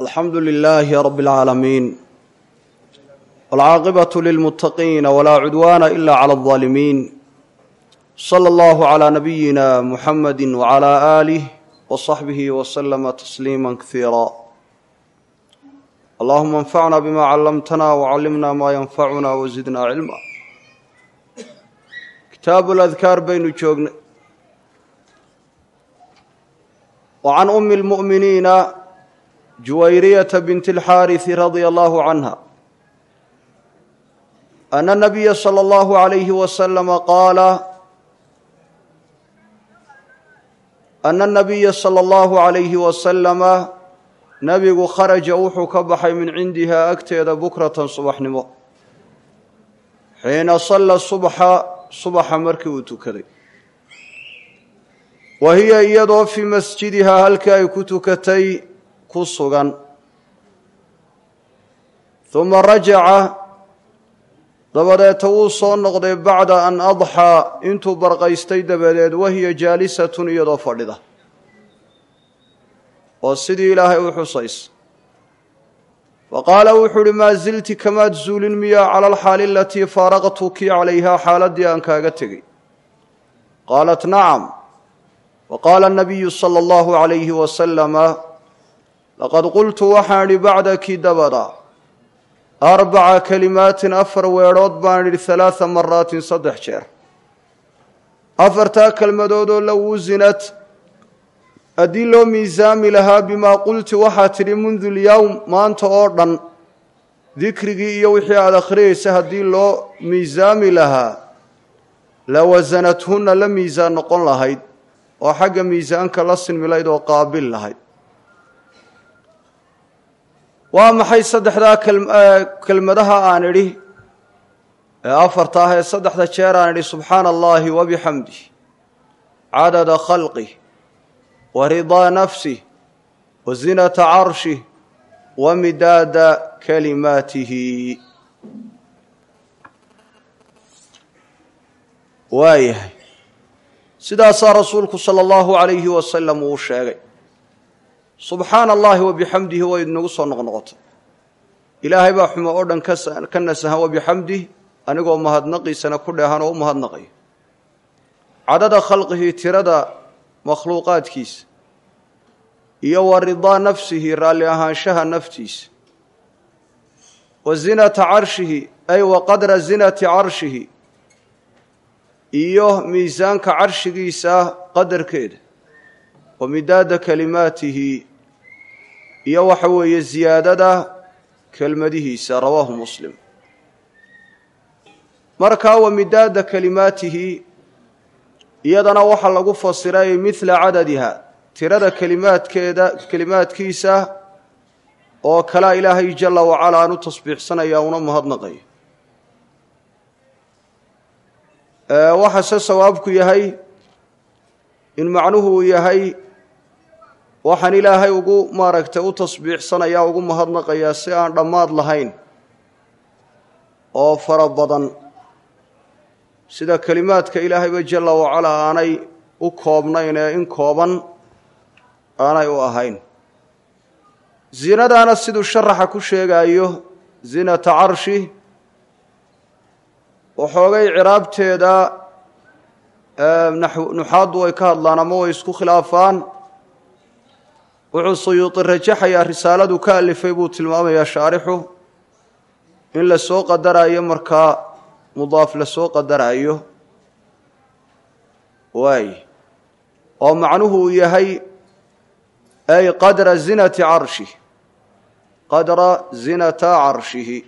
alxamdu lilaahi rabi اlcaalamiin wاlcaaqibatu lilmuttaqiina walaa cudwaana ila clى اlظaalimiin slى اllahu clى nabiyina muxamadi wclى aalih wصaxbihi wslama tasliima kasiira allahuma anfacna bima callamtana wcallimna ma yanfacuna wzidna cilma kitaabu ladkaar baynu joognay وعن أم المؤمنين جويرية بنت الحارث رضي الله عنها أن النبي صلى الله عليه وسلم قال أن النبي صلى الله عليه وسلم نبgu khرجa wuxuu ka baxay min cindiha agteeda بكرة subaxnimo xiina صلى الصبحa subaxa markii uu tukaday wa hiya iyadoo fii masjidihaa halkii ay ku tukatay ku sugan huma rajaca dabadeeta wuu soo noqday bacda an adxaa intuu barqaystay dabadeed wahiya jaalisatun iyadoo fadhida oo sidii ilaahay u xusaysa fa qaala wuxuu uhi maa zilti kamaad zuulin miyaa cala alxaali alatii faaraqtuki calayhaa xaaladdii aan kaaga tegey qaalat nacam waqaala anabiyu sala allahu calayhi wasalama laqad qultu waxaan idhi bacdaki dabada arbaca kalimaatin afar weedhood baan idhi halaada maraatin saddex jeer afartaa kelmadoodoo low wusinat haddii loo miisaami lahaa bimaa qulti waxaa tidhi mundu lyowm maanta oo dhan dikrigii iyo wixii aada akhriyaysa haddii loo miisaami lahaa la wasanathunna la miisaan noqon lahayd oo xagga miisaanka la sinmilayd oo qaabil lahayd waa maxay saddexdaa kelmadaha aan idhi ee afarta ah ee saddexda jeer aan idhi subxaana allahi wabixamdih cadada khalqih wa ridaa nafsih wa zinata carshih wa midaada kalimaatihi waayahay sidaasaa rasuulku sala allahu calayhi wasalam uu sheegay subxaana allahi wabixamdihi way inagu soo noqnoqotay ilaahay baa xumo oo dhan ka nasahan wabixamdih anigoo mahadnaqiisana ku dheehan oo u mahadnaqayo cadada khalqihi tirada makhluuqaadkiisa iyo wa ridaa nafsihi raalli ahaanshaha naftiisa wa zinata carshihi ay wa qadra zinati carshihi iyo miisaanka carshigiisa qadarkeeda wa midaada kalimaatihi iyo waxa weeye ziyaadada kelmadihiisa rawaahu muslim markaa wa midaada kalimaatihi iyadana waxaa lagu fasiray midla cadadiha tirada kelimaadkeeda kelimaadkiisa oo kalea ilaahay jala wacala aan u tasbiixsanaya una mahadnaqayo waxaase sawaabku yahay in macnuhu uu yahay waxaan ilaahay ugu maaragtay u tasbiixsanayaa ugu mahadnaqayaa si aan dhammaad lahayn oo fara badan sida kelimaadka ilaahayba jalla wacalaa aanay u koobnayn ee in kooban aanay u ahayn zinadaana siduu sharaxa ku sheegaayo zinata carshi waxoogay ciraabteeda nuxaaddu way ka hadlaan ama way isku khilaafaan wuxuu suyuudi rajaxayaa risaaladu ka alifay buu tilmaamayaa shaarixu in la soo qadaraayo markaa mudaaf la soo qadaraayo waay oo macnuhu uu yahay ay qadra zinati carshih qadra zinata carshihi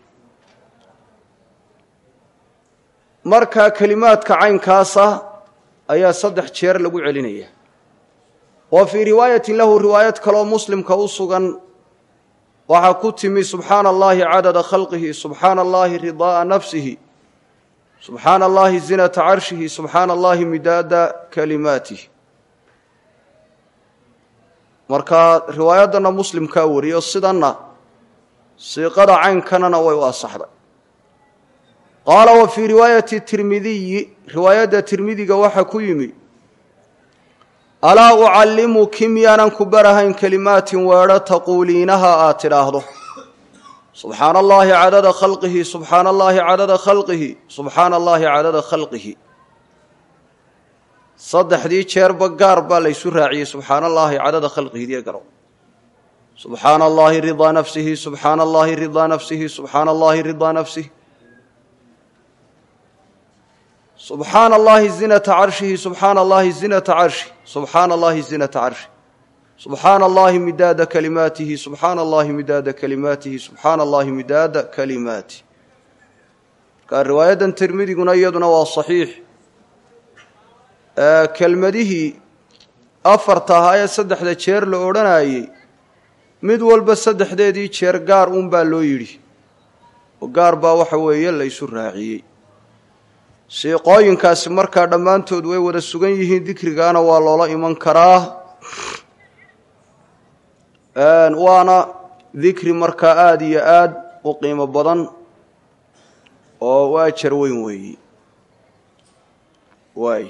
markaa kelimaadka caynkaasa ayaa saddex jeer lagu celinaya wa fii riwaayatin lahu riwaayad kaloo muslimka u sugan waxaa ku timi subxaana allahi cadada khalqihi subxaana allahi ridaaa nafsihi subxaana allahi zinata carshihi subxaana allahi midaada kalimaatih markaa riwaayaddana muslimkaa wariyo sidanna siiqada caynkanana way u asaxday qaala wa fii riwaayati tirmidiyi riwaayadda tirmidiga waxaa ku yimi alaa ucallimuki miyaanan ku barahayn kelimaatin weedho taquuliinaha aad tidhaahdo subxaana allahi cadada khalqihi subxaana allahi cadada khalqihi subxaana allahi cadada khalqihi saddexdii jeerba gaar baa laysu raaciyey subxaana allahi cadada khalqihi diyo garow subxaana allahi ridaa nafsihi subxaana allahi ridaa nafsihi subxaana allahi ridaa nafsihi subxaana allahi zinata carshihi subxaana allahi zinata carshi subxaana allahi zinata carshi subxaana allahi midaada kalimaatihi subxaana allahi midaada kalimaatihi subxaana allahi midaada kalimaatih markaa riwaayadan tirmidiguna iyaduna waa saxiix kelmadihii afarta ahaa ee saddexda jeer la odhanayey mid walba saddexdeedii jeer gaar uun baa loo yidhi oo gaar baa waxa weeye la ysu raaciyey siiqooyinkaasi markaa dhammaantood way wada sugan yihiin dikrigaana waa loola iman karaa waana dikri markaa aada iyo aad u qiimo badan oo u ajar weyn weeyi waay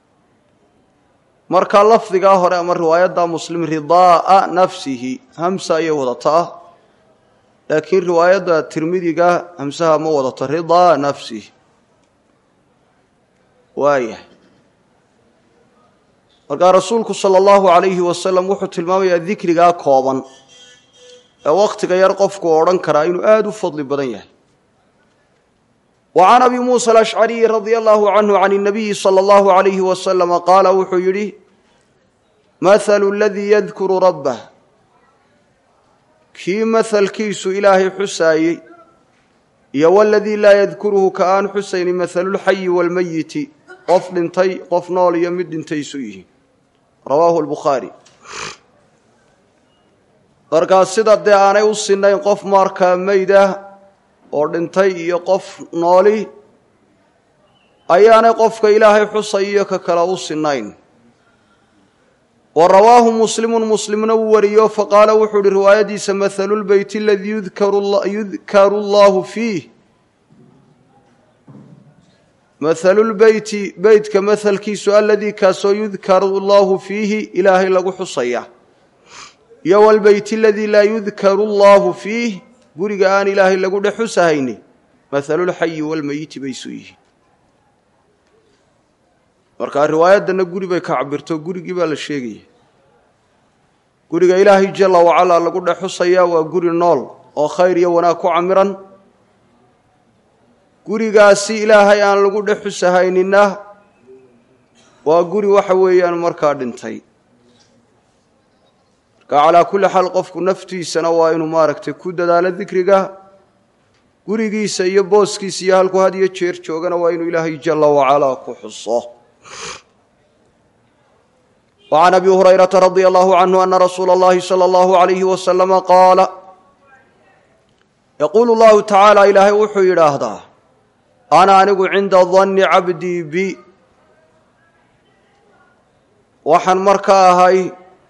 marka lafdigaa hore ama riwaayadda muslim ridaaa nafsihi hamsa ayay wadataa laakiin riwaayadda tirmidiga hamsaha ma wadato ridaa nafsihi waayahay markaa rasuulku sala allahu calayhi wasalam wuxuu tilmaamayaa dikrigaa kooban ee wakhtiga yar qofku odhan karaa inuu aada u fadli badan yahay wa can abi muusa alashcariyi radia allahu canhu can اnabiyi sala allahu calayhi wasalama qaala wuxuu yidhi mathalu aladii yadkuru rabbah kii mahalkiisu ilaahay xusaayey iyo waladii laa yadkuruhu ka aan xusayni mathalulxayi waalmayiti qof dhintay qof nool iyo mid dhintay isu yihiin rawaahu lbukhaari markaa sida dee aanay u sinayn qof markaa meyd ah oo dhintay iyo qof nooli ayaanay qofka ilaahay xusay iyo ka kale u sinayn wa rawaahu muslimun muslimna wuu wariyo faqaala wuxuu ihi riwaayadiisa mathalulbeyti aladii yudkaru allahu fiih mathalulbeyti beytka mahalkiisu aladii kaasoo yudkaru allahu fiihi ilaahay lagu xusaya iyo walbeyti aladii laa yudkaru allahu fiih guriga aan ilaahay lagu dhex xusahayni mathalulxayi walmeyiti bay isu yihiin markaa riwaayaddana guri bay ka cabirto gurigii baa la sheegaya guriga ilaahay jalla wacalaa lagu dhex xusayaa waa guri nool oo khayr iyo wanaag ku camiran gurigaasi ilaahay aan lagu dhex xusahaynina waa guri waxa weeyaan markaa dhintay marka calaa kulli xaal qofku naftiisana waa inuu maaragtay ku dadaalo dikriga gurigiisa iyo booskiisa iyo halku had iyo jeer joogana waa inuu ilaahay jalla wacalaa ku xuso وعn أbي هريرة رضي الله عنه أن رsuuل الlahi صلى الله عليه وسلم qاaل يquل الlahu taعaalى ilaahay wuxuu yidhaahdaa أna anigu cinda ظن cabdii b waxaan markaa ahay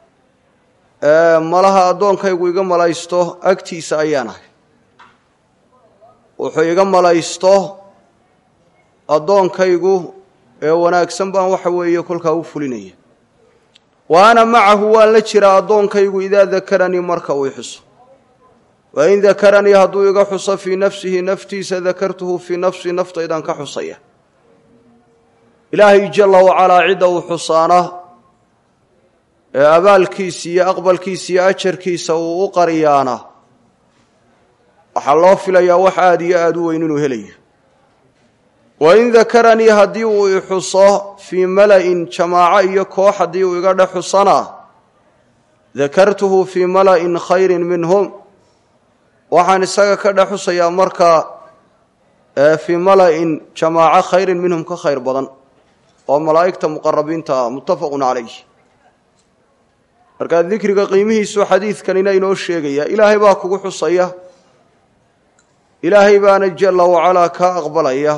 malaha addoonkaygu iga malaysto agtiisa ayaan ahay wuxuu iga malaysto addoonkaygu ee wanaagsan baan waxa weeye kolkaa u fulinaya wa ana macahu waan la jiraa addoonkaygu idaa dakaranii marka uu xuso wain dakaranii hadduu iga xuso fii nafsihi naftiisa dakartuhu fii nafsii naftaydaan ka xusaya ilaahay jalla wacalaa cidda uu xusaana ee abaalkiisa iyo aqbalkiisa iyo ajarkiisa uu u qariyaana waxaa loo filayaa wax aada iyo aada u weyn inuu helayo wain dakaranii haddii uu i xuso fii mala'in jamaaco iyo koox haddii uu iga dhex xusana dakartuhu fii mala'in khayrin minhum waxaan isaga ka dhex xusayaa markaa fii mala'in jamaaco khayrin minhum ka khayr badan oo malaa'igta muqarabiinta ah muttafaqun calayh markaa dikriga qiimihiisu xadiidkanina inoo sheegaya ilaahay baa kugu xusaya ilaahay baana jalla wacalaa kaa aqbalaya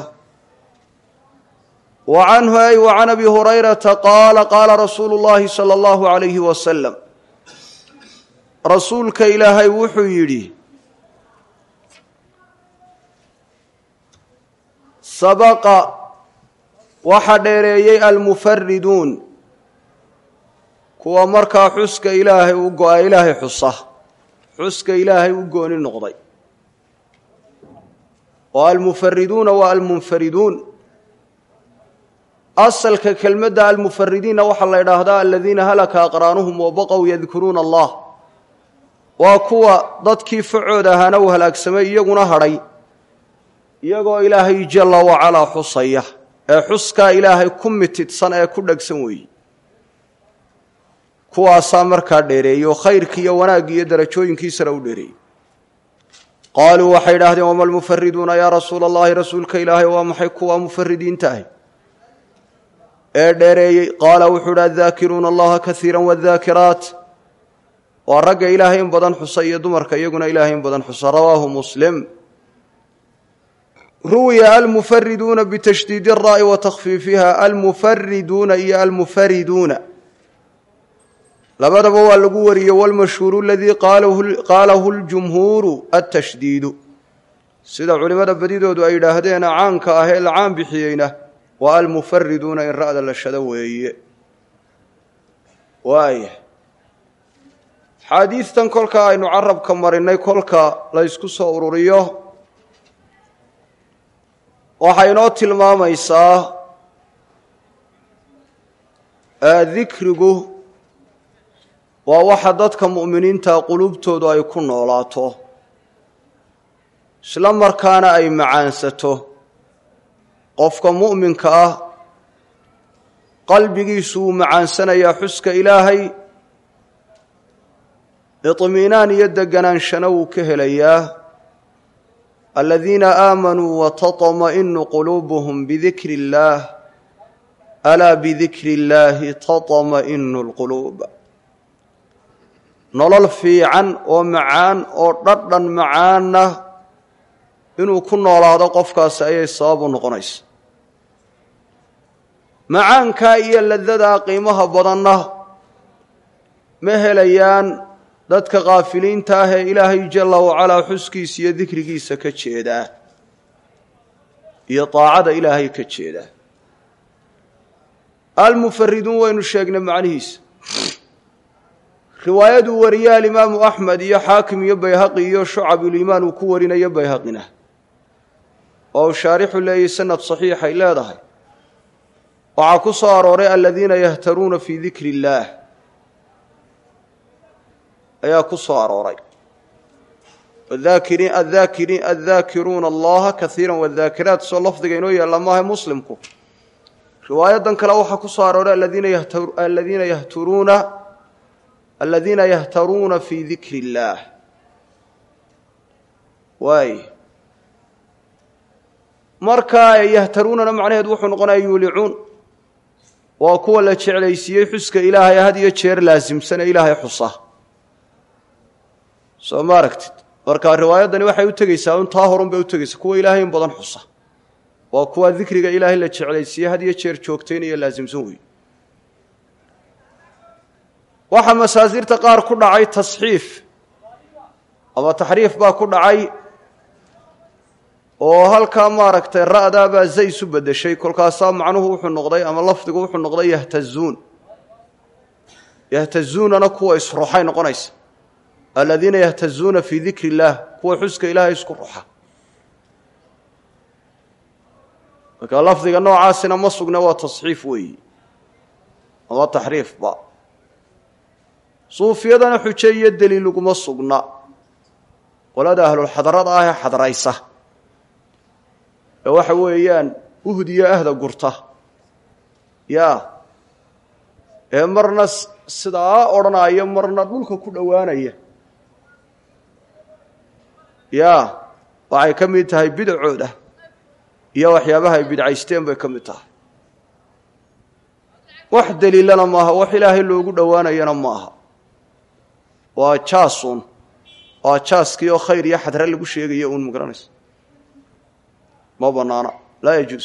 wa canhu ay wa can abi hurayrata qaala qaala rasuulu llaahi sala allahu calayhi wasalam rasuulka ilaahay wuxuu yidhi sabaqa waxa dheereeyey almufariduun kuwa markaa xuska ilaahay u go-a ilaahay xusa xuska ilaahay u gooni noqday oo almufariduuna waa almunfariduun asalka kelmadda almufaridiinna waxaa la idhaahdaa aladiina halaka aqraanuhum wabaqow yadkuruuna allah waa kuwa dadkii facood ahaana uu halaagsamay iyaguna hadhay iyagoo ilaahay jalla wacalaa xusaya ee xuskaa ilaahay ku mitidsan ee ku dhegsan weeye kuwaasaa markaa dheereeyey oo khayrkii iyo wanaaggii iyo darajooyinkiisana u dheereeyey qaaluu waxay idhaahdeen wama almufariduuna yaa rasuula allahi rasuulka ilaahay waa maxay kuwa mufaridiinta ahy ee dheereeyey qaala wuxuu idhi addaakiruuna allaha kaiira wadaakiraat waa ragga ilaahay in badan xusa iyo dumarka iyaguna ilaahay in badan xusa rawaahu muslim ruwiya almufariduuna bitashdiidi الraa'i wa takhfiifiha almufariduuna iyo almufariduuna labadaba waa lagu wariyey wاlmashhuuru aladii qaalahu اljumhuuru atashdiidu sida culimmada badidoodu ay yidhaahdeen caanka ah ee la caan bixiyeyna waa almufariduuna in ra'da la shado weeye waaya xaadiidtan kolka aynu carabka marinay kolka la ysku soo ururiyo waxay inoo tilmaamaysaa dikrigu waa waxa dadka mu'miniinta qulubtoodu ay ku noolaato isla markaana ay macaansato qofka mu'minka ah qalbigiisu wuu macaansanayaa xuska ilaahay iطmiinaan iyo degganaanshana wuu ka helayaa aladiina aamanuu wataطma'inu quluubuhum bidikri اllaah alaa bidikri اllaahi taطma'inu اlquluub nolol fiican oo macaan oo dhadhan macaanna inuu ku noolaado qofkaasi ayay sabab u noqonaysa macaankaa iyo ladadaa qiimaha badanna ma helayaan dadka kaafiliinta ah ee ilaahay jalla wacalaa xuskiisa iyo dikrigiisa ka jeedaa iyo daacada ilaahay ka jeedaa almufariduun waynu sheegnay macnihiisa riwaayaduu wariye alimaamu axmed iyo xaakim iyo bayhaqi iyo shucabulimaan uu ku warinayo bayhaqina oo uu shaarixu leeyahy sanad saxiixay leedahay waxaa ku soo arooray aladiina yahtaruuna fii dikri illaah ayaa ku soo arooray addaakiruuna allaha kaiira wadaakiraat soo lafdiga inoo yaalla maaha muslimku riwaayadan kale waxaa ku soo arooray aladiina yahturuuna aladiina yahtaruuna fii dikri illaah waay markaa yahtaruunana macnaheedu wuxuu noqonaya yuulicuun waa kuwa la jeclaysiiyey xuska ilaahay had iyo jeer laasimsane ilaahay xusa soo ma aragtid marka riwaayaddani waxay u tegeysaa un taa horun bay u tegeysaa kuwa ilaahay in badan xusa waa kuwa dikriga ilaahay la jeclaysiiyey had iyo jeer joogtaynaya laasimsan wey waxaa masaasirta qaar ku dhacay tasxiif ama taxriif baa ku dhacay oo halkaa maaragtay ra'daabaa zay isu bedeshay kolkaasaa macnuhu wuxuu noqday ama lafdigu wuxuu noqday yahtazuun yahtazuunana kuwa isruxay noqonaysa aladiina yahtazuuna fii dikri illaah kuwa xuska ilaahay isku ruxa marka lafdiga noocaasina ma sugna waa tasxiif weeyi ama taxriifba suufiyadana xuje iyo deliil uguma sugna qolada ahlulxadarada ah ee xadraysa ee waxa weeyaan uhdiyo ahda gurta ya ee marna sidaa odhanaya marna dhulka ku dhowaanaya ya waxay ka mid tahay bidacooda iyo waxyaabaha ay bidcaysteen bay ka mid tahay wax deliilana maaha wax ilaahay loogu dhowaanayana maaha waa jaasun waa jaaskii oo khayr iyo xadre lagu sheegayo uun magaranaysa ma banaana laa yajuus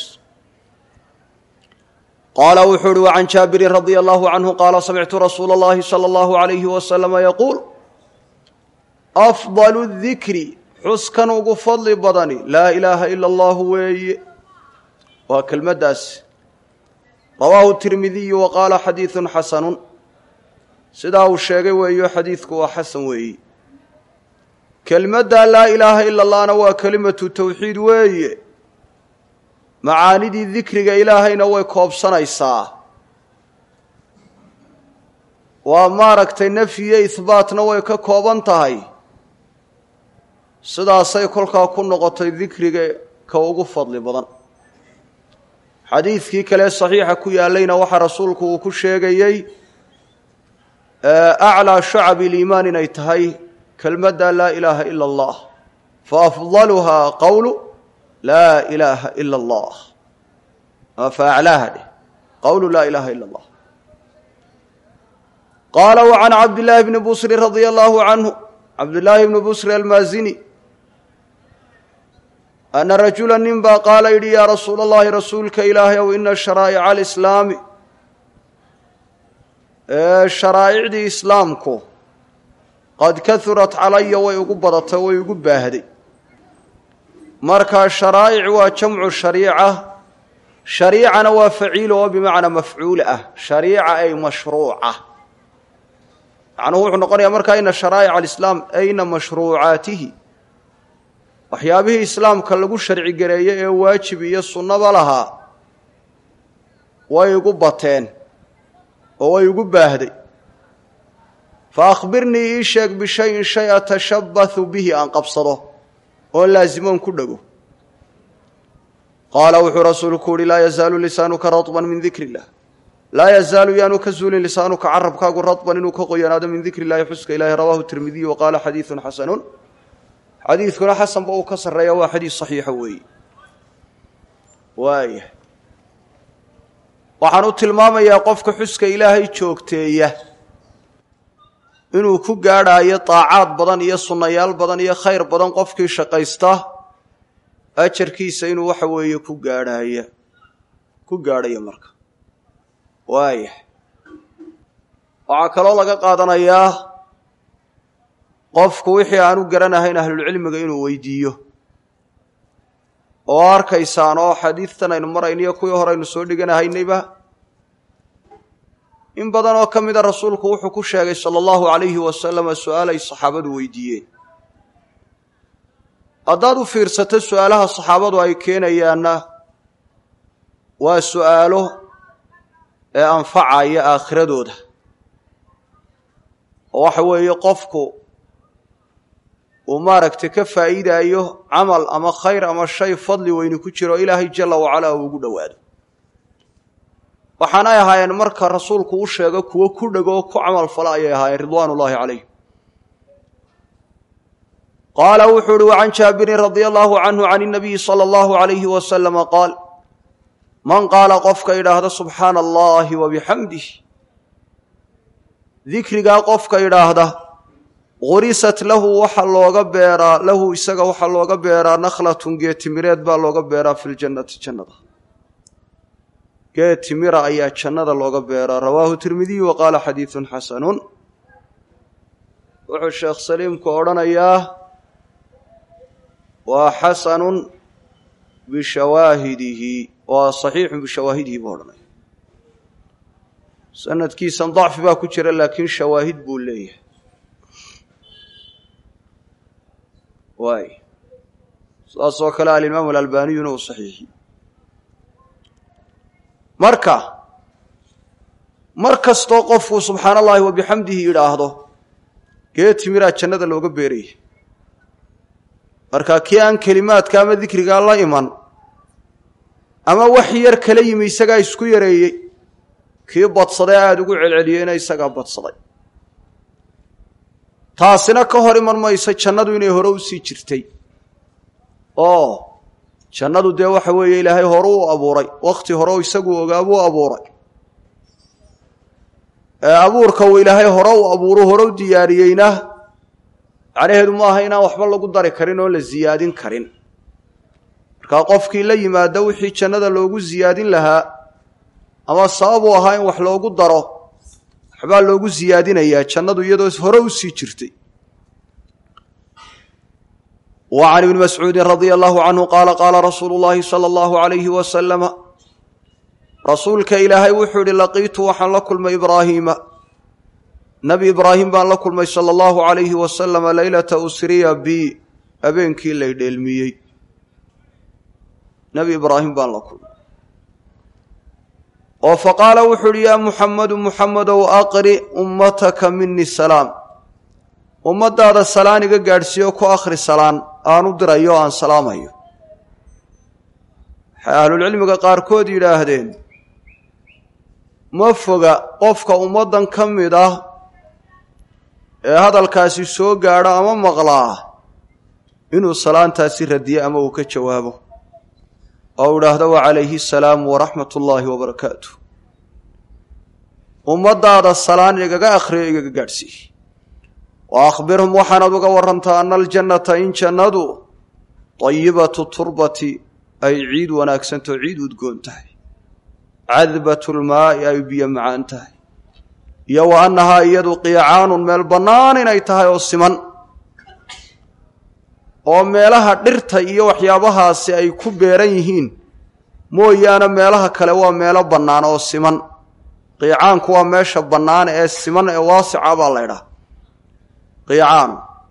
qaala wuxuu uhi wacan jaabirin radia allahu canhu qaala samictu rasuula اllahi salى اllahu alayhi wasalama yaquul afdalu dikri xuskan ugu fadli badani laa ilaaha ila allahu weeye waa kelmaddaas rawaahu tirmidiyu wa qaala xadiidu xasanu sidaa uu sheegay weeyo xadiidku waa xasan weeyi kelimadda laa ilaaha ila allahna waa kelimatu tawxiid weeye macaanidii dikriga ilaahayna way koobsanaysaa waa maaragtay nafyiyo ihbaatna way ka kooban tahay sidaasay kolkaa ku noqotay dikriga ka ugu fadli badan xadiidkii kale saxiixa ku yaallayna waxaa rasuulku uu ku sheegayey aclaa shacabi liimaan inay tahay kelmadda laa ilaaha ila allah fa afdaluhaa qowlu laa ilaaha ila allah fa aclaaha dheh qowlu laa ilaaha ila allah qaala wa can cabdillaahi bni busri radia allahu canhu cabdillaahi bni busri almaazini ana rajula nin baa qaala yidhi yaa rasuula allahi rasuulka ilaahay ow ina sharaa'ica alislaami sharaa'icdii islaamku qad kahurat calaya way ugu badatay way ugu baahday marka sharaa'ic waa jamcu shariica shariicana waa faciilo oo bimacnaa mafcuul ah shariica ay mashruuca macnuhu wuxuu noqonayaa markaa ina sharaa'ica alislaam ayna mashruucaatihi waxyaabihii islaamka lagu sharci gareeyey ee waajib iyo sunnaba lahaa way igu bateen oo way igu baahday fa akhbirnii ii sheeg bishayin shay atashabbathu bihi aan qabsado oon laasimoon ku dhego qaala wuxuu rasuulku uhi laa yazaalu lisaanuka radban min dikri illah laa yazaalu yaanu ka zuulin lisaanuka carabkaagu radban inuu ka qoyanaado min dikri illahi xuska ilahi rawaahu tirmidiy wa qaala xadiidun xasanun xadiidkuna xasanba uu ka sarreeya waa xadiid saxiixa weeye waaya waxaan u tilmaamayaa qofka xuska ilaahay joogteeya inuu ku gaadhaayo daacaad badan iyo sunnayaal badan iyo khayr badan qofkii shaqaysta ajarkiisa inuu waxa weeye ku gaadhaaya ku gaadhayo marka waaya waxaa kaloo laga qaadanayaa qofku wixii aanu garanahayn ahlulcilmiga inuu weydiiyo oo arkaysaan oo xadiidtan aynu marayniyo kuwii hore aynu soo dhiganahaynayba in badan oo ka mida rasuulku wuxuu ku sheegay sala allahu calayhi wasalama su-aal ay saxaabadu weydiiyeen haddaad u fiirsato su-aalaha saxaabadu ay keenayaanna waa su-aalo ee anfacaya aakhiradooda oo waxa weeye qofku uu maaragtay ka faa'iidaayo camal ama khayr ama shay fadli weyni ku jiro ilaahay jalla wacalaa uu ugu dhowaado waxaanay ahaayeen marka rasuulku u sheego kuwo ku dhego oo ku camal fala ayay ahaayeen ridwaan ullaahi calayhim qaala wuxuu uhi wacan jaabirin radia allahu canhu can inabiyi sala allahu alayhi wasalama qaal man qaala qofka idhaahda subxaana allahi wa bixamdih dikrigaa qofka idhaahda gurisat lahu waxa looga beeraa lahu isaga waxaa looga beeraa nakhlatun geetimireed baa looga beeraa fi ljannati jannada geetimira ayaa jannada looga beeraa rawaahu tirmidiy wa qaala xadiidun xasanun wuxuu sheekh saliimku odhanayaa waa xasanun bishawaahidihi waa saxiixun bishawaahidihi buu odhanaya sanadkiisan dacfi baa ku jira laakiin shawaahid buu leeyahay waay saas oo kale alimaamu alalbaniyuna uu saxiixiyey marka mar kastoo qofku subxaana allahi wa bixamdihi idhaahdo geetimiraa jannada looga beeraya marka kii aan kelimaadka ama dikrigaa la iman ama wax yar kala yimi isagaa isku yareeyey kii badsaday aada ugu celceliyeyna isagaa badsaday taasina ka hor iman mayso jannadu inay hore u sii jirtay oo jannadu dee waxa weeye ilaahay hore u abuuray wakhti hore isagu ogaabuu abuuray ee abuurka uu ilaahay hore u abuuru hore u diyaariyeyna macnaheedu ma aha inaan waxba lagu dari karin oon la siyaadin karin markaa qofkii la yimaado wixii jannada loogu siyaadin lahaa ama sababuu ahaa in wax loogu daro waxbaa loogu siyaadinayaa jannadu iyadoo hore u sii jirtay wa can ibni mascuudin radia allahu canhu qaala qaala rasuulu llaahi sala allahu alayhi wasalama rasuulka ilaahay wuxuu idhi laqiitu waxaan la kulmay ibraahiima nebi ibraahim baan la kulmay sala allahu calayhi wasalama leylata usriya bi habeenkii lay dheelmiyey nebi ibraahim baan la kulmay oo fa qaala wuxuu uhi yaa muxamedu muxamedow aqri ummataka mini salaam ummaddaada salaan iga gaadhsiiyo ku akhri salaan aan u dirayo o aan salaamayo waxay ahlulcilmiga qaarkood yidhaahdeen ma foga qofka ummaddan ka mid ah ee hadalkaasi soo gaadho ama maqlaa inuu salaantaasi radiyo ama uu ka jawaabo oo u idhaahdo wacalayhi asalaamu waraxmat ullaahi wabarakaatu ummaddaada salaan igaga akhriyo igaga gaadhsiiye wa akhbirhum waxaanaad uga warantaa ana aljannata in jannadu dayibatu turbati ay ciid wanaagsantao ciid udgoon tahay cadbatu lmaa'i ay biyo macaan tahay iyo wa annahaa iyadu qiicaanun meel bannaan inay tahay oo siman oo meelaha dhirta iyo waxyaabahaasi ay ku beeran yihiin mooyaane meelaha kale waa meelo bannaan oo siman qiicaanku waa meesha bannaan ee siman ee waasica baa la ydhaha qiicaan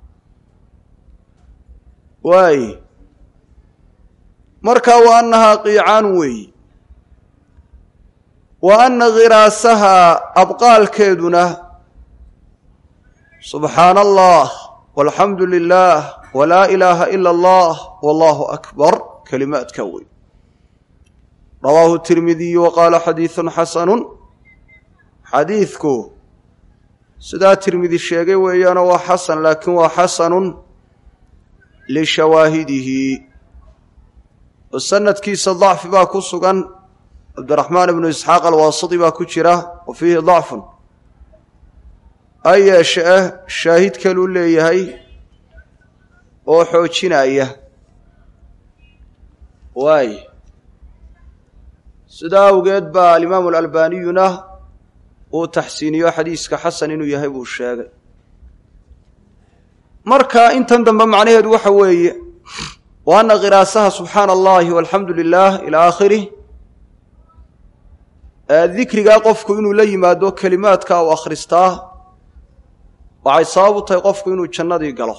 waay marka wa annahaa qiicaan weeyi wa anna khiraasahaa abqaalkeeduna subxaana allah walxamdu lilah walaa ilaaha ila allah wallahu akbar kelimaadka wey rawaahu tirmidiyu wa qaala xadiidun xasanun xadiidku sidaa tirmidi sheegay weeyaano waa xasan laakiin waa xasanun lishawaahidihi oo sanadkiisa dacfi baa ku sugan cabdiraxmaan ibnu isxaaq alwaasiti baa ku jira wa fiihi dacfun ha yeeshe ah shaahid kaluu leeyahay oo xoojinaya waay sidaa awgeed baa alimaamu alalbaniyuna uu taxsiiniyo xadiiska xasan inuu yahay buu sheegay marka intan dambe macnaheedu waxa weeye wa anna khiraasaha subxaana allahi walxamdu lilah ilaa aakhirih dikrigaa qofku inuu la yimaado kelimaadka u akhristaa waxay sabab u tahay qofku inuu jannadii galo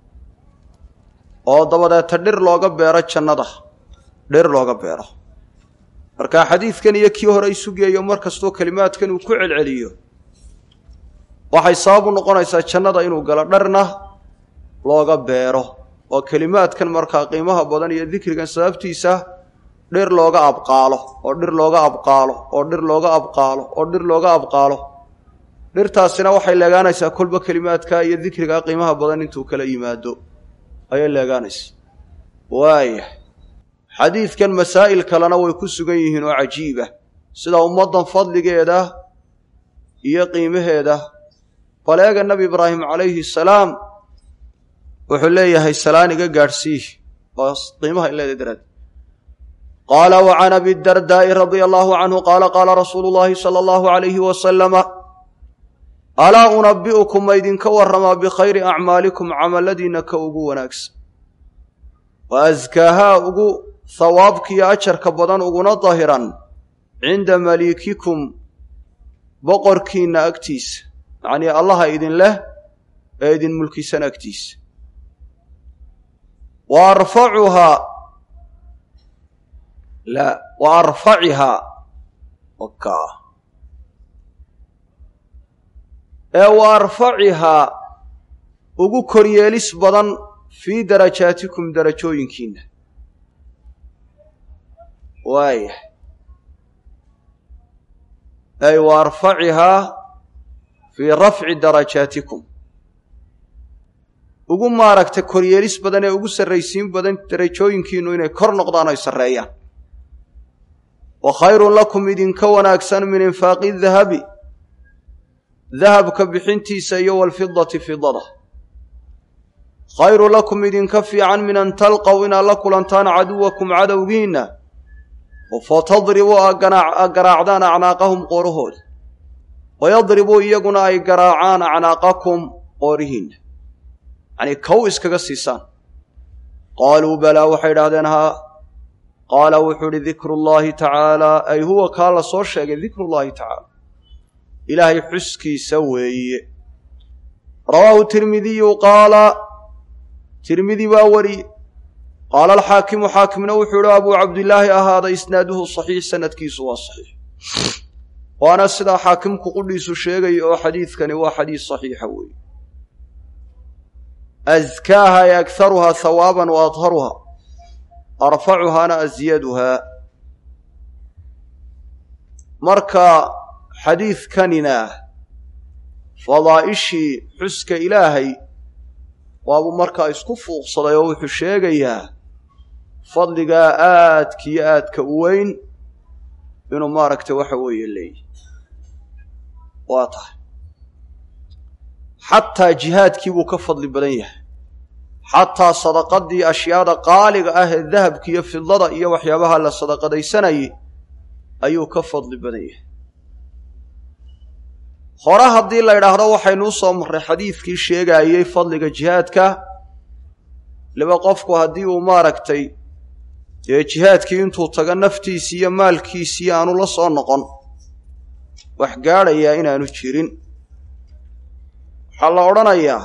oo dabadeeta dhir looga beero jannada dhir looga beero marka xadiidkan iyo kii hore isu geeyo mar kastoo kelimaadkan uu ku celceliyo waxay sabab u noqonaysaa jannada inuu galo dharna looga beero oo kelimaadkan markaa qiimaha badan iyo dikrigan sababtiisa dhir looga abqaalo oo dhir looga abqaalo oo dhir looga abqaalo oo dhir looga abqaalo dhirtaasina waxay leegaanaysaa kolba kelimaadka iyo dikrigaa qiimaha badan intuu kala yimaado ayay leegaanaysa waaya xadiidkan masaa'il kalena way ku sugan yihiin oo cajiiba sida ummaddan fadligeeda iyo qiimaheeda baleega nebi ibraahim calayhi salaam wuxuu leeyahay salaan iga gaadhsiih oo qiimaha in leeda daraad qaala wa can abi dardaa'i radia allahu canhu qaala qaala rasuulu llaahi sala allahu alayhi wasalama alaa unabi'ukum ma ydinka warramaa bikhayri acmaalikum camalladiinna ka ugu wanaagsan wa askaahaa ugu hawaabkiiyo ajarka badan uguna dahiran cinda maliikikum boqorkiinna agtiisa yacnii allaha idin leh ee idin mulkisan agtiisa wa arfacuhaa la wa arfacihaa waka ee wa arfacihaa ugu koryeelis badan fii darajaatikum darajooyinkiinna waaya ay wa arfacihaa fii rafci darajaatikum ugu maaragta koryeelis badan ee ugu sarraysiin badan darajooyinkiinnu inay kor noqdaan oy sarreeyaan wa khayrun lakum idinka wanaagsan min infaaqi dahabi dahabka bixintiisa iyo walfidati fidada khayru lakum idinka fiican min an talqow inaad la kulantaan caduwakum cadowgiinna oo fatadribuu aad garaacdaan acnaaqahum qoorahooda wayadribuu iyaguna ay garaacaan acnaaqakum qoorihiinna yacnii kow iskaga siisaan qaaluu balaa waxay idhahdeen haa qaala wuxuu idhi dikru llaahi tacaalaa ay huwa kaa la soo sheegay dikru llaahi tacaala ilaahay xuskiisa weeye rawaahu tirmidiyu qaala tirmidi baa wariye qaala alxaakimu xaakimna wuxuu ihi abuu cabdilaahi ahaada isnaaduhu saxiix sanadkiisu waa saxiix waana sidaa xaakimku qudhiisu sheegaya oo xadiidkani waa xadiis saxiixa weeye askaaha ay akharuhaa hawaaban wa adharuha arfacuhaana asyaduhaa marka xadiidkanina fadaa'ishii xuska ilaahay waabuu markaa isku fuuqsaday oo wuxuu sheegayaa fadligaa aadkiyo aadka u weyn inuu maaragta waxa weeye leeyahy waa tahay xataa jihaadkii buu ka fadli badan yahay xataa sadaqadii ashyaada qaaliga ah ee dahabka iyo fidlada iyo waxyaabaha la sadaqadaysanayay ayuu ka fadli badan yahay hore haddii la idhaahdo waxaynu u soo marray xadiidkii sheegaayey fadliga jihaadka liba qofku haddii uu maaragtay dee jihaadkii intuu tago naftiisii iyo maalkiisii aanu la soo noqon wax gaadhayaa inaanu jirin waxaa la odhanayaa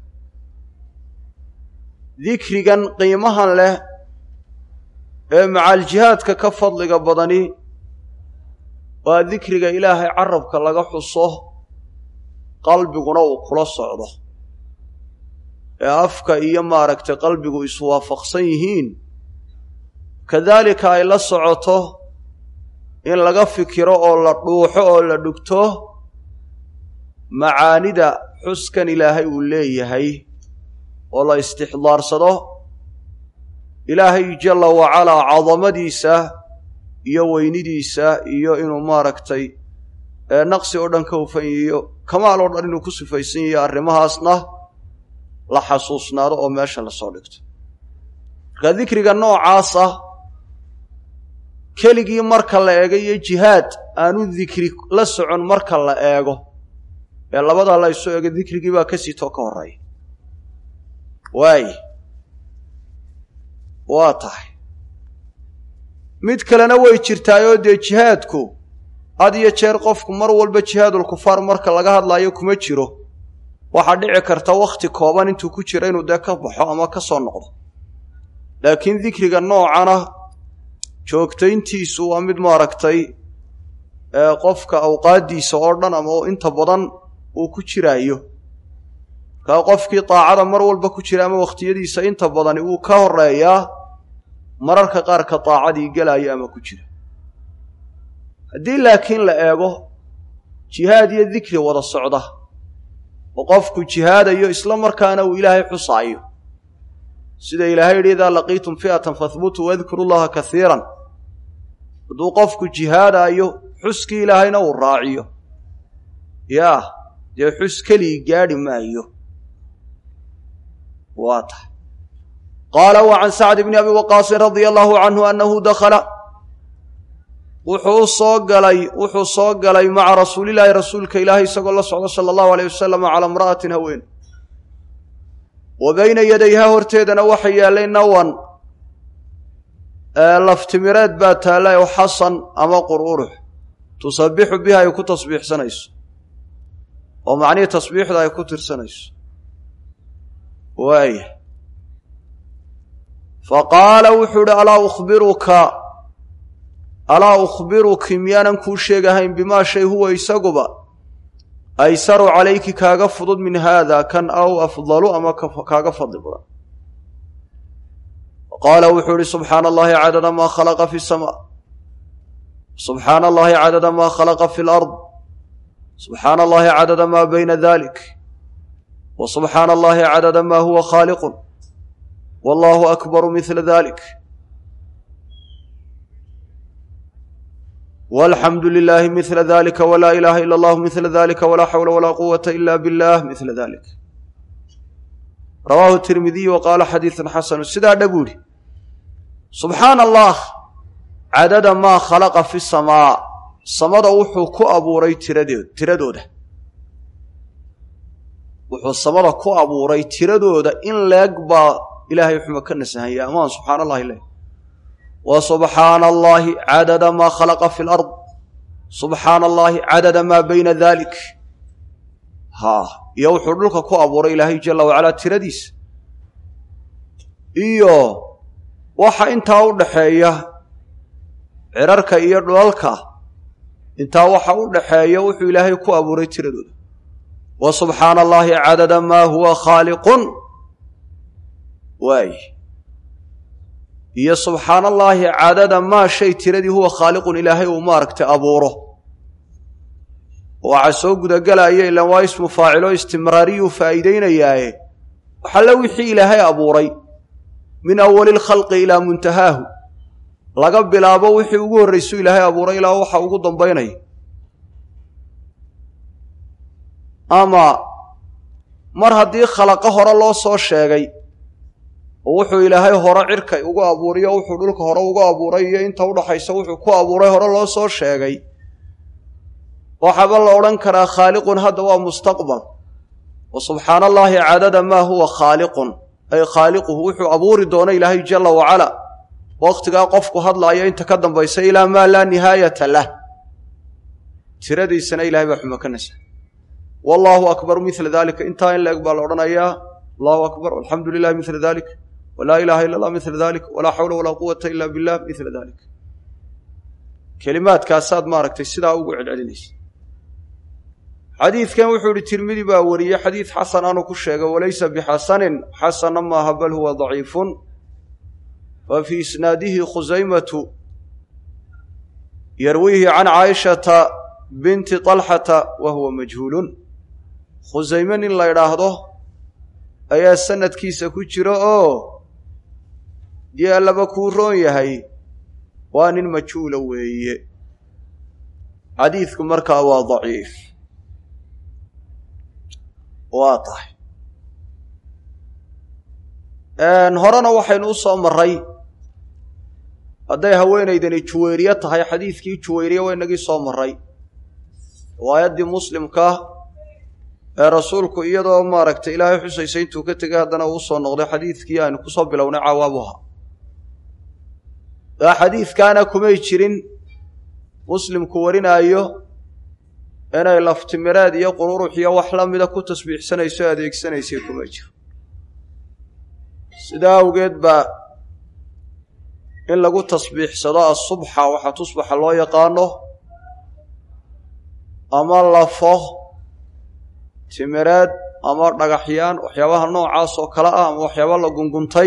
dikrigan qiimahan leh ee macaaljihaadka ka fadliga badani waa dikriga ilaahay carabka laga xuso qalbiguna uu kula socdo ee afka iyo maaragtay qalbigu iswaafaqsan yihiin kadaalika ay la socoto in laga fikiro oo la dhuuxo oo la dhugto macaanida xuskan ilaahay uu leeyahay oo la istixdaarsado ilaahay jalla wacalaa cadamadiisa iyo weynidiisa iyo inuu maaragtay naqsi oo dhan ka hufanyiyo kamaal oo dhan inuu ku sifaysan yahiyo arrimahaasna la xasuusnaado oo meesha lasoo dhigto marka dikriga noocaasa keligii marka la eego iyo jihaad aanu dikri la socon marka la eego ee labadaa la isu eego dikrigii baa ka sitoo ka horreeya waay waa tahay mid kalena way jirtaayoo dee jihaadku had iyo jeer qofku mar walba jihaadul kufaar marka laga hadlaayo kuma jiro waxaa dhici karta wakhti kooban intuu ku jiro inuu dee ka baxo ama ka soo noqdo laakiin dikriga noocana joogtayntiisu waa mid maaragtay qofka awqaaddiisa oo dhan ama inta badan uu ku jiraayo markaa qofkii daacada mar walba ku jira ama wakhtiyadiisa inta badani wuu ka horeeyaa mararka qaarka daacadii gelaayo ama ku jira haddii laakiin la eego jihaad iyo dikri wada socda oo qofku jihaadayo isla markaana uu ilaahay xusaayo sida ilaahay yidhi idaa laqiitum fi'atan fahbutuu wadkuru llaha kaiiran hadduu qofku jihaadaayo xuskii ilaahayna uu raaciyo yaa dee xus keligii gaadhi maayo waa tahay qaala wa can sacd bni abi waqaasin radia allahu canhu annahu dakhala wuxuu soo galay wuxuu soo galay maca rasuulilaahi rasuulka ilaahay isagoo la socda sala allahu aleyh wasalam calaa imra'atin haween wa bayna yadayha horteedana waxa yaallay nawan laftimireed baa taallay oo xasan ama qur'urux tusabixu biha ay ku tasbiixsanayso oo macnihii tasbiixda ay ku tirsanayso waaya fa qaala wuxuu idhi alaa ukhbiruka alaa ukhbiruki miyaanan kuu sheegahayn bimaa shay huwa isaguba aysaru calayki kaaga fudud min haada kan aw afdalu ama kaaga fadli badan qaala wuxuu ihi subxaana allahi cadada maa khalaqa fi samaa subxaana allahi cadada maa khalaqa fi lard subxaana allahi cadada maa bayna dalik wa subxaana allahi cadada maa huwa khaaliqun wallahu akbaru mila dalik walxamdu lilaahi mila dalika walaa ilaaha ila allahu mila dalika walaa xawla walaa quwata ila billah mila dalik rawaahu tirmidiy wa qaala xadiidun xasanu sidaa dha buu ihi subxaana allah cadada maa khalaqa fi samaa samada wuxuu ku abuuray tiradeed tiradooda wuxuu samada ku abuuray tiradooda in leeg baa ilaahay xuma ka nasahanya amaan subxaana allahi leh wa subxaana allahi cadada maa khalaqa fi lard subxaana allahi cadada maa bayna dalik haa iyo wuxuu dhulka ku abuuray ilaahay jalla wacalaa tiradiisa iyo waxa intaa u dhaxeeya cirarka iyo dhulalka intaa waxa u dhaxeeya wuxuu ilaahay ku abuuray tiradooda wa subxaana allaahi cadada maa huwa khaaliqun waay iyo subxaana allaahi cadada maa shay tiradii huwa khaaliqun ilaahay uu maaragtay abuuro waxaa soo gudagelaya ilaan waa ismu faacilo istimraariyuu faa'iideynayaaye waxalla wixii ilaahay abuuray min awali lkhalqi ilaa muntahaahu laga bilaabo wixii ugu horraysuu ilaahay abuuray ilaa waxa ugu dambaynaya ama mar haddii khalaqo hore loo soo sheegay oo wuxuu ilaahay hore cirka ugu abuuriyo wuxuu dhulka hore ugu abuuray iyo inta udhaxaysa wuxuu ku abuuray hore loo soo sheegay waxaaba la odhan karaa khaaliqun hadda waa mustaqbal wa subxaana allaahi cadada maa huwa khaaliqun ay khaaliquhu wuxuu abuuri doona ilaahay jalla wacala wakhtigaa qofku hadlaaya inta ka dambaysa ilaa maa laa nihaayata lah tiradiisana ilahay baa xumo ka nasa wallaahu akbar mila dalika intaa in la-eg baa la odhanayaa allahu akbar alxamdu lilahi mila dalik walaa ilaha illa allah mila dalik walaa xawla walaa quwata ila billah mila dalik kelimaadkaasaad maaragtay sidaa ugu celcelinaysa xadiidkan wuxuu ihi tirmidi baa wariyey xadiid xasan anuu ku sheegay walaysa bixasanin xasana maaha bal huwa daciifun fa fii isnaadihi khusaymatu yarwiihi can caaishata binti طalxata wa huwa majhuulun khusayme nin la ydhaahdo ayaa sanadkiisa ku jira oo dii allaba kuu roon yahay waa nin majhuula weeye xadiidku markaa waa daciif waa tahay horena waxaynu u soo maray hadday haweenaydani juwayriye tahay xadiidkii juwayriye waa inagii soo maray riwaayaddii muslimka ee rasuulku iyadoo maaragtay ilaahay xusaysa intuu ka tegay haddana uu soo noqday xadiidkii aynu kusoo bilownay cawaabuha aa xadiidkaana kumay jirin muslimku warinaayo inay laftimireed iyo qururux iyo wax la mida ku tasbiixsanayso adeegsanaysay kuma jiro sidaa awgeed baa in lagu tasbiixsado asubxa waxaa tusbaxa loo yaqaano ama lafo timireed ama dhagaxyaan waxyaabaha noocaas oo kale ah ama waxyaaba la gunguntay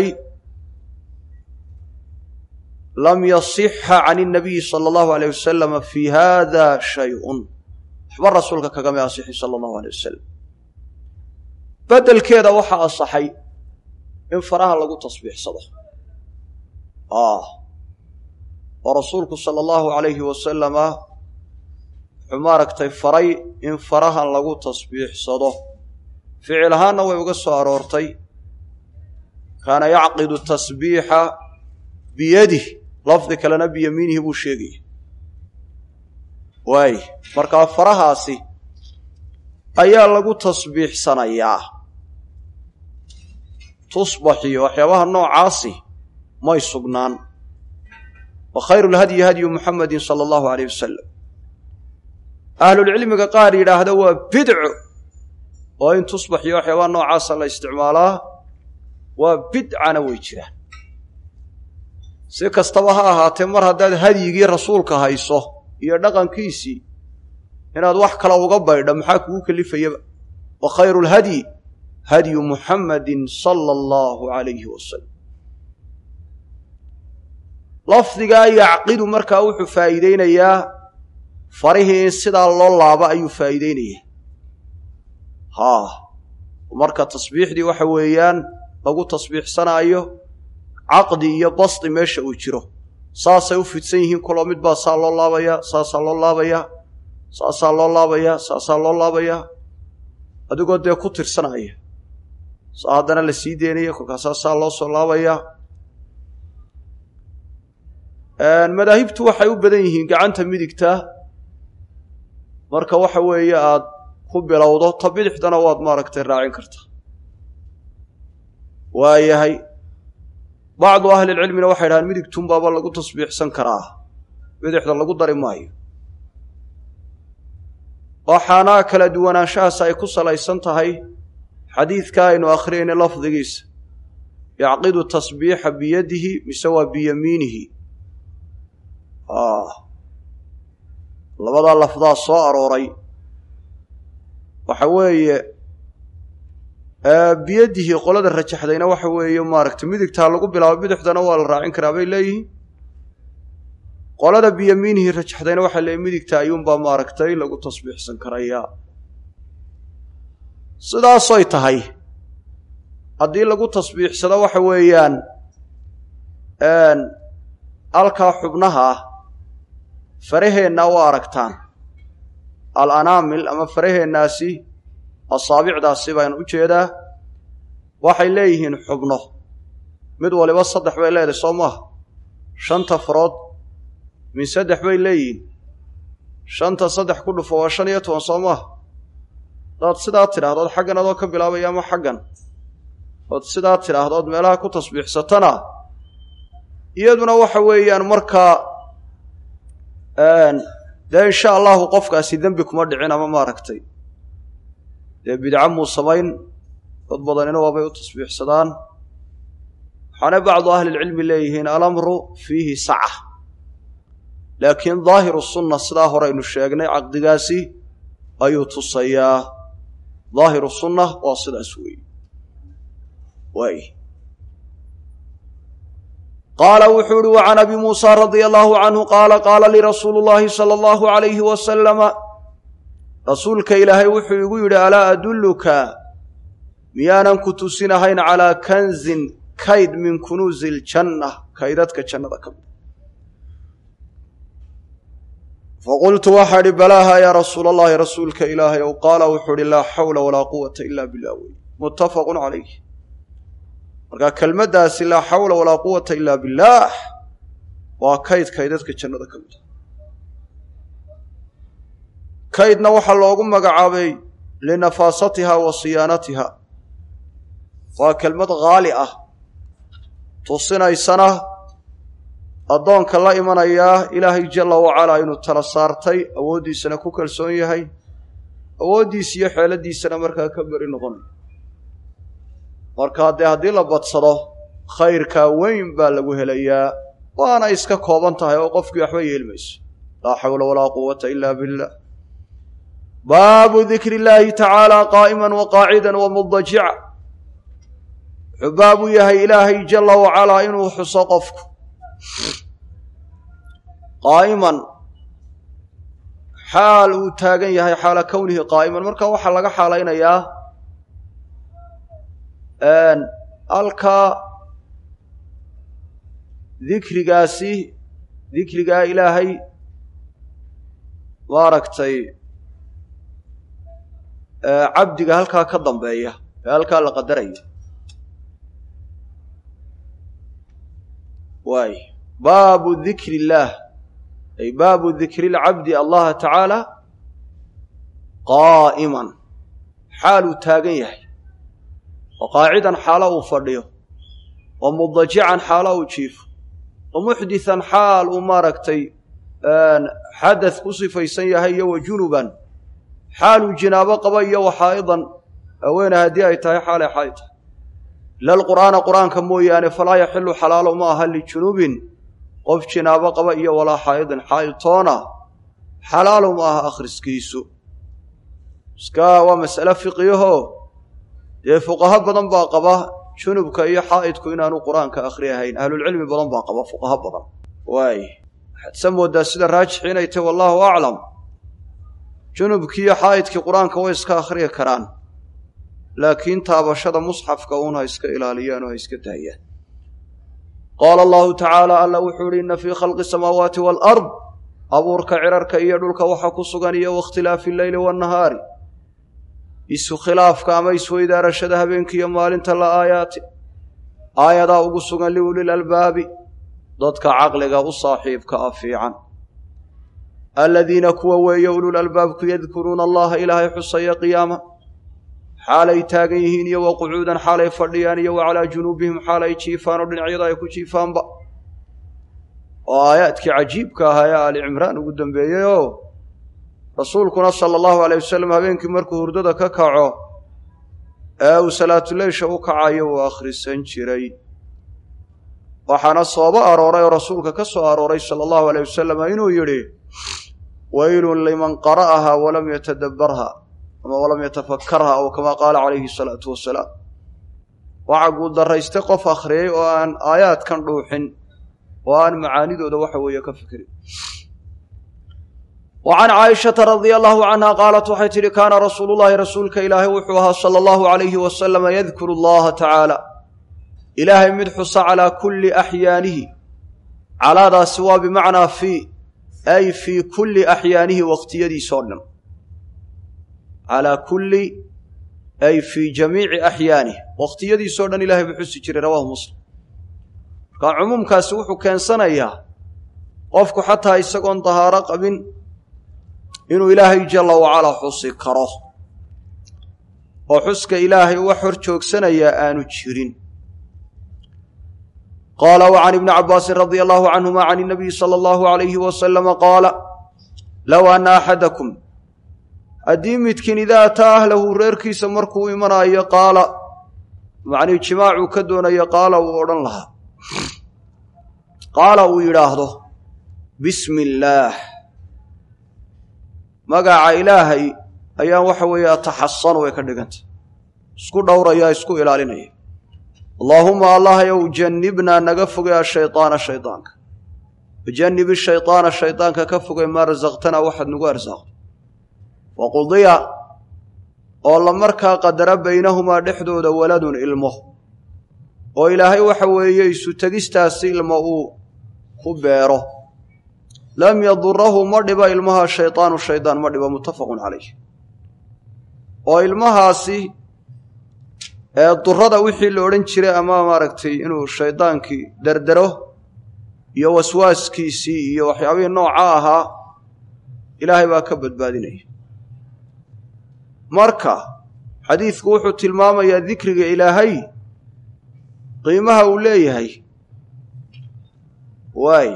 lam yasixa can inabiyi sala allahu aleyh wasalama fi hada shayun waxba rasuulka kagama asixin sala allahu aleyh wasalam beddelkeeda waxaa asaxay in faraha lagu tasbiixsado oo rasuulku sala allahu alayhi wasalama wuxuu maaragtay faray in farahan lagu tasbiixsado ficil ahaanna way uga soo aroortay kaana yacqidu tasbiixa biyadih lafdi kalena biyamiinihi buu sheegaya waay markaa farahaasi ayaa lagu tasbiixsanayaa tusbaxiyo waxyaabaha noocaasi may sugnaan wa khayru lhadyi hadyu muxamedin sala allahu aleyh wasalam ahlulcilmiga qaar yidhaahda waa bidco oo in tusbaxiyo waxyaabaha noocaasa la isticmaalaa waa bidcana way jiraan si kastaba ha ahaatee mar haddaad hadyigii rasuulka hayso iyo dhaqankiisii inaad wax kale uga baydha maxaa kugu kelifayaba wa khayru lhadyi hadyu muxammadin sala allahu alayhi wasalam lafdigaa yacqidu markaa wuxuu faa'iideynayaa farihii in sidaa loo laabo ayuu faa'iideynayaa haa marka tasbiixdii waxa weeyaan lagu tasbiixsanaayo caqdi iyo basti meesha uu jiro saasay u fidsan yihiin kuloo mid baa saa loo laabayaa saasaa loo laabayaa saasaa loo laabayaa saasaa loo laabayaa adigoo dee ku tirsanaya saa haddana la sii deynaya kolkaasaa saa loo soo laabayaa madaahibtu waxay u badan yihiin gacanta midigta marka waxa weeye aad ku bilowdo ta bidixdana waad maaragtay raacin kartaa waayahay bacdu ahlilcilmina waxay dhahaan midigtunbaaba lagu tasbiixsan karaa bidixda lagu dari maayo waxaana kala duwanaanshahaas ay ku salaysan tahay xadiidka aynu akhriyayna lafdigiisa yacqidu tasbiixa biyadihi mise waa biyamiinihi labadaa lafdaa soo arooray waxa weeye biyadihi qolada rajaxdayna waxa weeye maaragtay midigtaa lagu bilaabo bidixdana waa la raacin karaa bay leeyihiin qolada biyamiinihi rajaxdayna waxay leeyihin midigta ayuunbaa maaragtay lagu tasbiixsan karayaa sidaasoy tahay haddii lagu tasbiixsado waxa weeyaan halkaa xubnaha ah faraheenna waa aragtaan al anaamil ama faraheennaasi asaabicdaasi baan u jeedaa waxay leeyihiin xubno mid waliba saddex bay leedahay soo maaha shanta farood min saddex bay leeyihiin shanta saddex ku dhufo waa shan iyo toban soo maaha hadaad sidaa tidhaahdood xaggan adoo ka bilaabaya ama xaggan ood sidaa tidhaahdood meelaha ku tasbiixsatana iyaduna waxa weeyaan markaa dee insha allahu qofkaasi dembi kuma dhicin ama maaragtay dee bidco muu samayn dad badanina waabay u tasbiixsadaan waxaana bacdu ahlilcilmi leeyihiin alamru fiihi saca laakiin daahiru sunna sidaa hore aynu sheegnay caqdigaasi ayuu tusayaa daahiru sunna waa sidaas weeye waay qaala wuxuu uhi wa can abi muusa radia allahu canhu qaala qaala lii rasuulu llaahi sala allahu alayhi wasalama rasuulka ilaahay wuxuu igu yidhi alaa adulluka miyaanan ku tusinahayn calaa kanzin kayd min kunuusi iljanna kaydadka jannada ka mid faqultu waxaa idhi balaaha yaa rasuula allahi rasuulka ilaahay ow qaala wuxuu idhi laa xawla walaa quwata ila billah wey muttafaqun calayh markaa kelmaddaasi laa xawla walaa quwata ila billaah waa kayd kaydadka jannada ka mid kaydna waxaa loogu magacaabay linafaasatiha wa siyaanatiha waa kelmad haali ah tusinaysana addoonka la imanayaa ilaahay jalla wacalaa inuu tala saartay awooddiisana ku kalsoon yahay awooddiisa iyo xeeladiisana markaa ka beri noqonayo markaa dee haddii la badsado khayrkaa weyn baa lagu helayaa waana iska kooban tahay oo qofkii waxba yeelmayso laa xawla walaa quwata ila billah baabu dikri illaahi tacaala qaa'iman wa qaacidan wa mudajica wuxuu baab u yahay ilaahay jalla wacalaa inuu xuso qofku qaa'iman xaal uu taagan yahay xaala kownihi qaa'iman marka waxaa laga xaalaynayaa halkaa dikrigaasi dikrigaa ilaahay maaragtay cabdiga halkaa ka dambeeya ee halkaa la qadarayo waay baabu dikri illaah ay baabu dikri lcabdi allaha tacaala qaa'iman xaal uu taagan yahay wa qaacidan xaalo uu fadhiyo wa mudajican xaalo uu jiifo wa muxdisan xaal uu maaragtay xadath ku sifaysan yahay iyo wa junuban xaaluu jinaabo qaba iyo wa xaa'idan haweene haddii ay tahay xaalay xaay tahay ila alqur'aana qur'aanka mooyaane falaa yaxilu xalaalo ma aha lijunubin qof jinaabo qaba iyo walaa xaa'idin xaa'iltoona xalaalo ma aha akhriskiisu iska waa mas'ale fiqiyaho dee fuqaho badan baa qaba junubka iyo xaa'idku inaanu qur'aanka akhri ahayn ahlulcilmi badan baa qaba fuqaho badan waay waxaad sa moodaa sida raajixi inay tahy wallaahu aclam junubkii iyo xaa'idkii qur-aanka way iska akhriyi karaan laakiin taabashada musxafka uun ha iska ilaaliyaan oo ha iska daayaan qaala allahu tacaala alla wuxuu ihi inna fii khalqi samaawaati waalard abuurka cirarka iyo dhulka waxa ku sugan iyo wakhtilaafi illeyli waannahaari isu khilaafka ama isweydaarashada habeenkiiyo maalinta la aayaati aayadaa ugu sugan liulil albaabi dadka caqliga u saaxiibka ah fiican aladiina kuwa weeye ulul albaabku yadkuruuna allaha ilaahay xusaya qiyaama xaalay taagan yihiin iyo wa qucuudan xaalay fadhiyaan iyo wa calaa junuubihim xaalay jiifaan oo dhinacyada ay ku jiifaanba oo aayaadkii cajiibka ahaa ee aali cimraan ugu dambeeyey oo rasuulkuna sala allahu aleyh wasalam habeenkii markuu hurdada ka kaco ee uu salaatuleysha u kacayo uu akhrisan jiray waxaana soobo arooray oo rasuulka ka soo arooray sala allahu aleyh wasalam inuu yidhi waylun liman qara'aha walam yatadabbarha ama walam yatafakkarha aw kamaa qaala calayhi salaatu wasalaam waxaa guuldarraystay qof akhriyey oo aan aayaadkan dhuuxin oo aan macaanidooda waxa weeye ka fikirin wa can caaishata radia allahu canha qaalat waxay tidhi kaana rasuulullahi rasuulka ilaahay wuxuu ahaa sala allahu alayhi wasalama yadkuru allaha tacaala ilaahay mid xusa calaa kulli axyaanihi calaadaasi waa bimacnaa fii ay fii kulli axyaanihi waqtiyadiisoo dhan calaa kulli ay fii jamiici axyaanihi waqtiyadiisoo dhan ilahay buu xusi jiray rawahu muslim markaa cumuumkaasi wuxuu keensanayaa qofku xataa isagoon dahaaro qabin inuu ilaahay jalla wacalaa xusi karo oo xuska ilaahay wax hor joogsanayaa aanu jirin qaala wa can ibni cabbaasin radia allahu canhuma can inabiyi sala allahu alayhi wasalama qaala low anna axadakum haddii midkiin idaa ataa ahlahu reerkiisa markuu imanaayo qaala macnii jimaacuu ka doonayo qaala uu odhan lahaa qaala uu yidhaahdo bismi illaah magaca ilaahay ayaan waxa weeye ataxasanu way ka dhigantay isku dhowraya isku ilaalinaya allaahuma allahayow jannibnaa naga fogay ashaydaana shaydaanka wajannibi shaydaana shaydaanka ka fogay maa rasaqtanaa waxaad nagu arsaaqdo waqudiya oo la markaa qadara baynahumaa dhexdooda waladun ilmo oo ilaahay waxa weeye isu tegistaasi ilmo uu ku beero lam yadurahu ma dhiba ilmaha shaydaanu shaydaan ma dhiba muttafaqun calayh oo ilmahaasi ee durada wixii la odhan jiray ama maaragtay inuu shaydaankii derdero iyo waswaaskiisii iyo waxyaabihii nooca ahaa ilaahay baa ka badbaadinaya marka xadiidku wuxuu tilmaamayaa dikriga ilaahay qiimaha uu leeyahay waay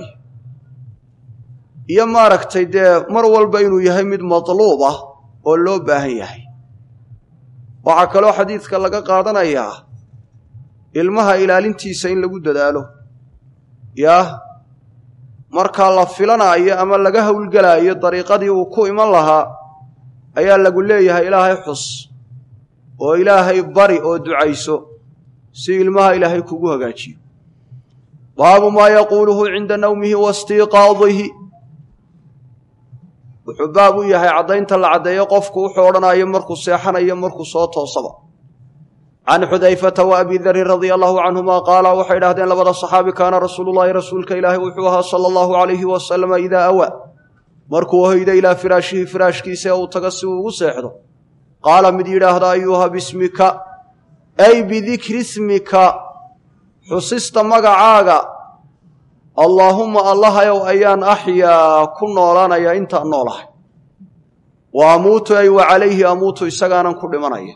iyo maaragtay dee mar walba inuu yahay mid matluub ah oo loo baahan yahay waxaa kaloo xadiidka laga qaadanayaa ilmaha ilaalintiisa in lagu dadaalo yaa markaa la filanaayo ama laga howlgelaayo dariiqadii uu ku iman lahaa ayaa lagu leeyahay ilaahay xus oo ilaahay bari oo ducayso si ilmaha ilaahay kugu hagaajiyo baabu maa yaquuluhu cinda nawmihi waistiiqaadihi wuxuu baab u yahay caddaynta la caddeeyo qofku wuxuu odhanayo markuu seexanayo markuu soo toosaba can xudayfata wa abi darin radia allahu canhuma qaala waxay idhahdeen labada saxaabi kaana rasuulullahi rasuulka ilaahay wuxuu ahaa sala allahu alayhi wasalama idaa awaa markuu hoyda ilaa firaashihi firaashkiisa ee uu taga si uu ugu seexdo qaala mid yidhaahda ayuha bismika ay bidikri smika xusista magacaaga allaahumma allahayow ayaan axyaa ku noolaanaya intaan noolahay wa amuutu ay wa calayhi amuutu isagaanan ku dhimanaya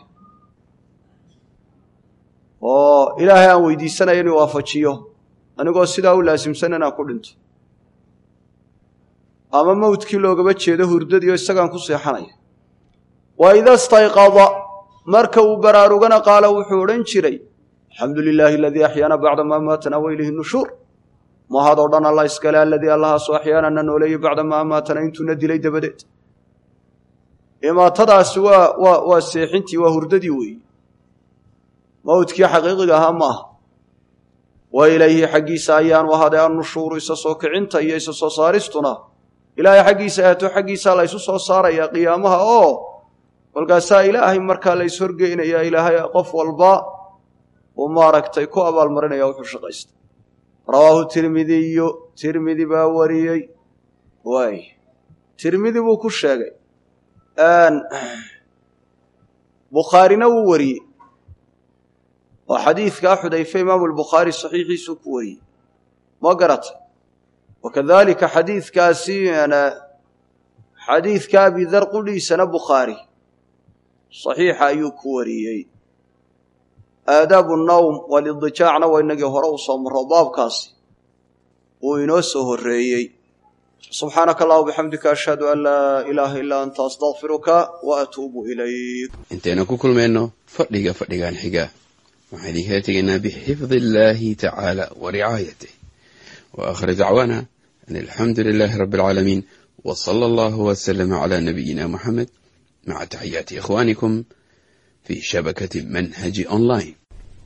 oo ilaahay aan weydiisanaya inuu waafajiyo anigoo sidaa u laasimsan inaan ku dhinto ama mawdkii loogaba jeedo hurdadii oo isagaan ku seexanaya wa ida stayqada marka uu baraarugana qaala wuxuu odhan jiray alxamdu lilaahi aladii axyaana bacda maa maatana wa ilayhi nushuur mahadoo dhan alla iskale aladii allahaasoo axyaana na nooleeyey bacda maa maatana intuuna dilay dabadeed imaatadaasi waa waa waa seexintii waa hurdadii weeyi mawdkii xaqiiqiga ahaa maaha wa ilayhi xaggiisa ayaanu ahaaday annushuuru isa soo kicinta iyo isa soo saaristuna ilaahay xaggiisa ahaato xaggiisaa la ysu soo saarayaa qiyaamaha oo kolkaasaa ilaahay markaa la is horgeynayaa ilaahay qof walba uu maaragtay ku abaalmarinaya wuxuu shaqaysta rawaahu tirmidiyu tirmidi baa wariyey waay tirmidi buu ku sheegay bukhaarina wuu wariyey oo xadiidkaa xudayfe imaamu lbukhaari saxiixiisuu ku wariyey ma garatay wakadalika xadiidkaasi xadiidka abidar qudhiisana bukhaari saxiixa ayuu ku wariyey aadaabu nawm walidijaacna waa inagii hore u soo marro baabkaasi uu inoo soo horreeyey subxaanaka allah bixamdika ashhadu an laa ilaaha ilaa anta astaqfiruka wa atuubu ilayk intaynu ku kulmayno fadhiga fadhigan xiga waxaan idinkala tegaynaa bixifdi illaahi tacaala wa ricaayatih wa aakhir dacwaana an alxamdu lilaahi rabbi alcaalamiin wa sala allahu wasalama calaa nabiyina muxamed maca taxiyaati ikhwaanikum fi shabakati manhaji online